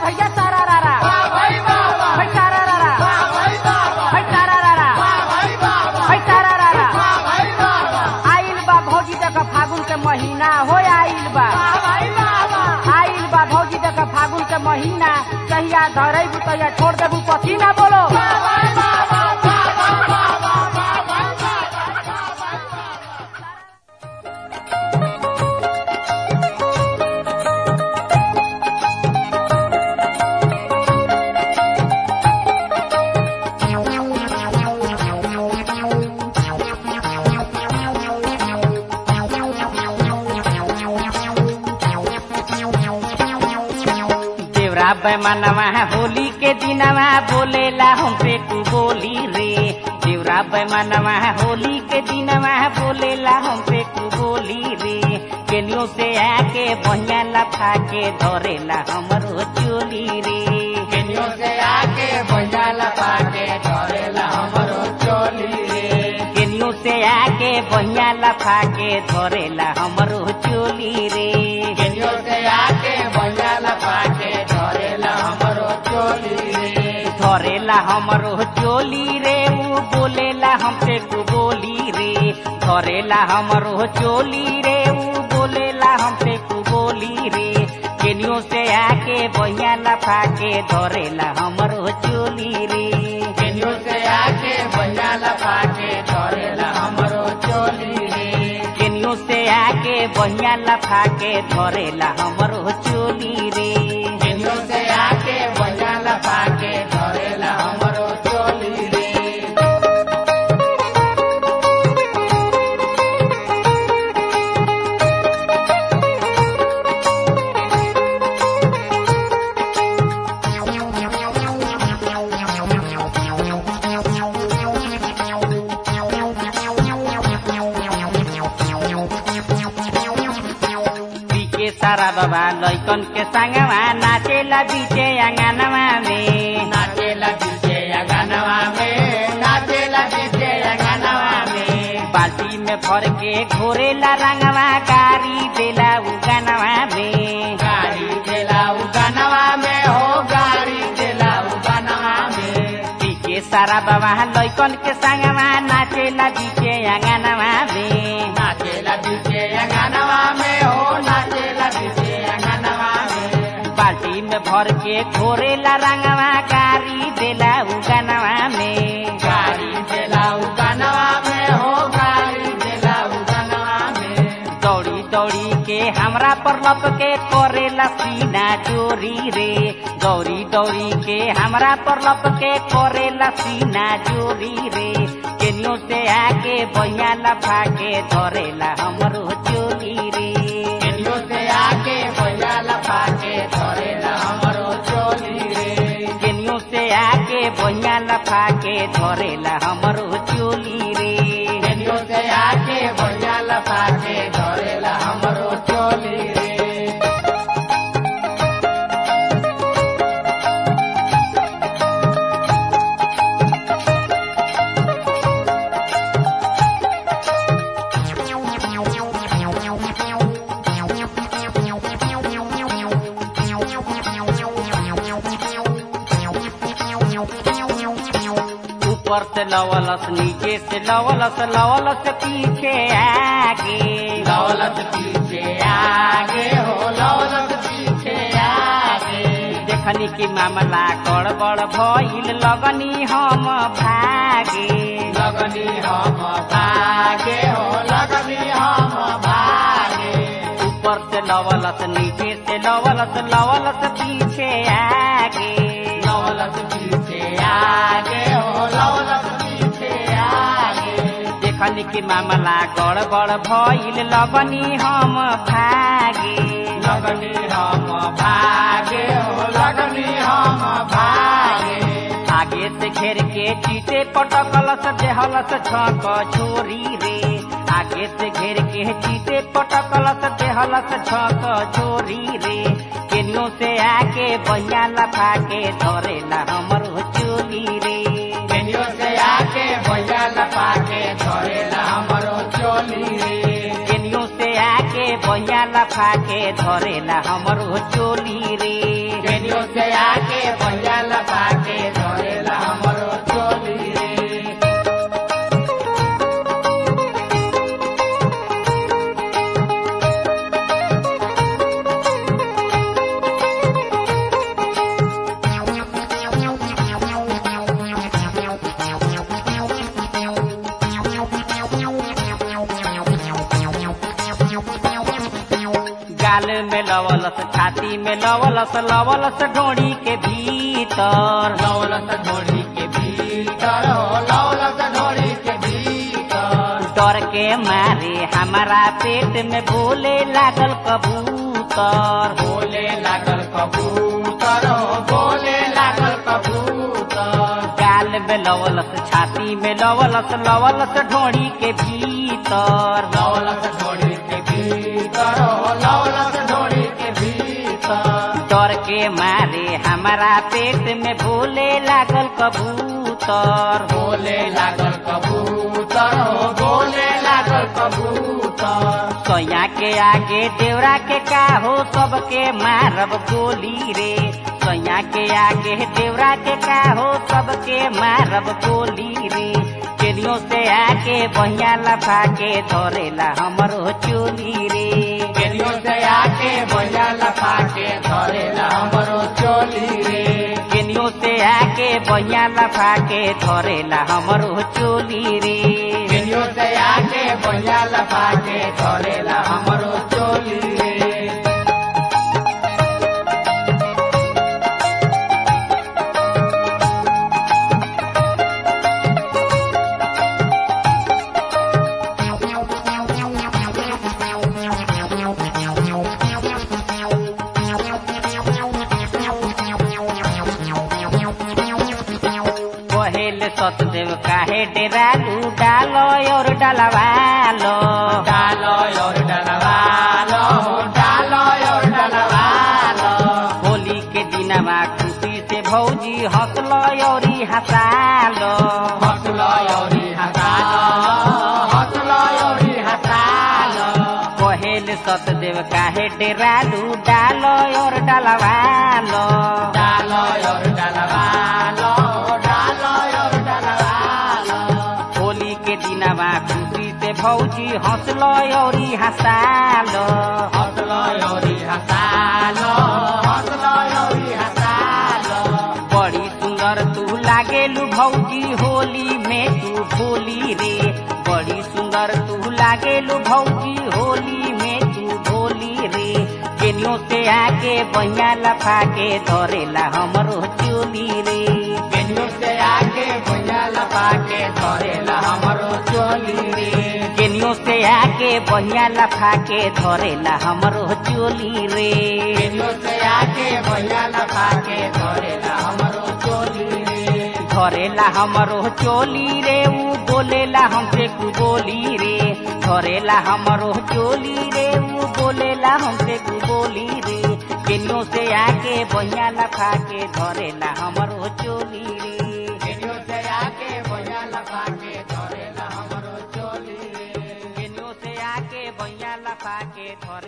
भैया सारा रारा है सारा रारा है सारा रारा है सारा रारा आइल बा भौजी तक फागुन के महीना हो आइल बा आइल बा भौजी तक फागुन के महीना कहिया धरेबू तहिया छोड़ देबू पसीना बोलो देवरा बैमानवा होली के दिनवा बोलेला हमसे तू बोली रे देवरा बैमानवा होली के दिनवा बोलेला हमसे तू बोली रे केलियो से आके बहिया लफा के धरेला हमरो चोली रे केनियो से आके भैया लपा के धरेला हमरो चोली रे केलियो से आके बहिया लफा के धरेला हमरो चोली रे केनियो से आके भैया लपा के धरेला हमरो चोली रे धरेला हमरो चोली रे ऊ बोलेला हमसे तू बोली रे धरेला हमरो चोली रे ऊ बोलेला हमसे तू बोली रे केनियो से आके बहिया लफा के धरेला हमरो चोली रे केनियो से आके भैया लपा के धरेला हमरो चोली रे केनियो से आके बहिया लफा के धरेला हमरो चोली रे केनियो से आके भैया लपा के धरेला हमरो चोली रे पीके सारा बाबा लैकन के संगवा नाचेला बीचे अंगनवा में नाचेला डीजे गानवा में नाचेला डीजे गानवा में बाल्टी में भर के घोरेला रंगवा गारी देला उगनवा में गाड़ी देला उ गानवा में हो गाड़ी देला उ गानवा में पीके सारा बाबा लैकन के संगवा नाचेला बीचे अंगनवा में नाचेला डीजे गानवा में हो नाचेला डीजे गानवा में बाल्टी में भर के घोरेला रंगवा गारी देला उगनवा में गाड़ी देला उ गानवा में हो गाड़ी देला उ गानवा में दौड़ी दौड़ी के हमरा पर लप के करेला सीना चोरी रे दौड़ी दौड़ी के हमरा पर लप के करेला सीना चोरी रे केनियो से आके बहिया लफा के धरेला हमरो चोरी रे केनियो से आके भैया लपा के धरेला हमरो चोली रे केनियो से आके बहिया लफा के धरेला हमरो चोली रे केनियो से आके भैया लपा के धरेला हमरो चोली रे ऊपर से लवलस नीचे से लवलस लवलस पीछे आगे लौलत पीछे आगे हो लौलत पीछे आगे देखनी की मामला गड़बड़ भइल लगनी हम भागे लगनी हम भागे हो लगनी हम भागे ऊपर से लवलस नीचे से लवलस लवलस पीछे आगे लौलत पीछे आगे हो लौलत पीछे आगे देखनी की मामला गड़बड़ भइल लगनी हम भागे लगनी हम भागे हो लगनी हम भागे आगे से घेर के चीते पटकलस देहलस छक छोरी रे आगे से घेर के चीते पटकलस देहलस छक छोरी रे केनियो से आके बहिया लफा के धरेला हमरो चोली रे केनियो से आके भैया लपा के धरेला हमरो चोली रे केनियो से आके बहिया लफा के धरेला हमरो चोली रे केनियो से आके भैया लपा के धरेला हमरो चोली रे गाल में लवलस छाती में लवलस लवलस ढोड़ी के भीतर लौलस ढोड़ी के भीतर हो लौलस ढोड़ी के भीतर डर के मारे हमारा पेट में बोले लागल कबूतर बोले लागल कबूतर हो बोले लागल कबूतर गाल में लवलस छाती में लवलस लवलस ढोड़ी के भीतर लौलस ढोड़ी के भीतर हो लौलस ढोड़ी के भीतर डर के मारे हमारा पेट में बोले लागल कबूतर बोले लागल कबूतर हो बोले लागल कबूतर सोया के आगे देवरा के का हो सबके मारब गोली रे सोया के आगे देवरा के का हो सबके मारब गोली रे केलियों से आके बहिया लफा के धरेला हमरो चोली रे केनियो से आके भैया लपा के धरेला हमरो चोली रे केनियों से आके बहिया लफा के धरेला हमरो चोली रे केनियो से आके भैया लपा के धरेला हमरो चोली रे कहेल सतदेव काहे डेरालू डालो और डलवालो डालो और डलवालो डालो और डलवालो होली के दिनमा खुशी से भौजी हंसलो और हंसालो हंसलो और हंसालो हंसलो और हंसालो कहेल सतदेव काहे डेरालू डालो और डलवालो डालो और डलवालो डालो और डलवालो होली के दिनमा खुशी से भौजी हंसलो और हंसालो हंसलो और हंसालो हंसलो और हंसालो बड़ी सुंदर तू लागेलू भौजी होली में तू भोली रे बड़ी सुंदर तू लागेलू भौजी होली में तू भोली रे केनियों से आके बहिया लफा के धरेला हमरो चोली रे केनियो से आके भैया लपा के धरेला हमरो चोली रे केनियों से आके बहिया लफा के धरेला हमरो चोली रे केनियो से आके भैया लपा के धरेला हमरो चोली रे धरेला हमरो चोली रे ऊ बोलेला हमसे कु बोली रे धरेला हमरो चोली रे ऊ बोलेला हमसे कु बोली रे केनियों से आके बहिया लफा के धरेला हमरो चोली रे केनियो से आके भैया लपा के धरेला हमरो चोली रे केनियों से आके बहिया लफा के धरे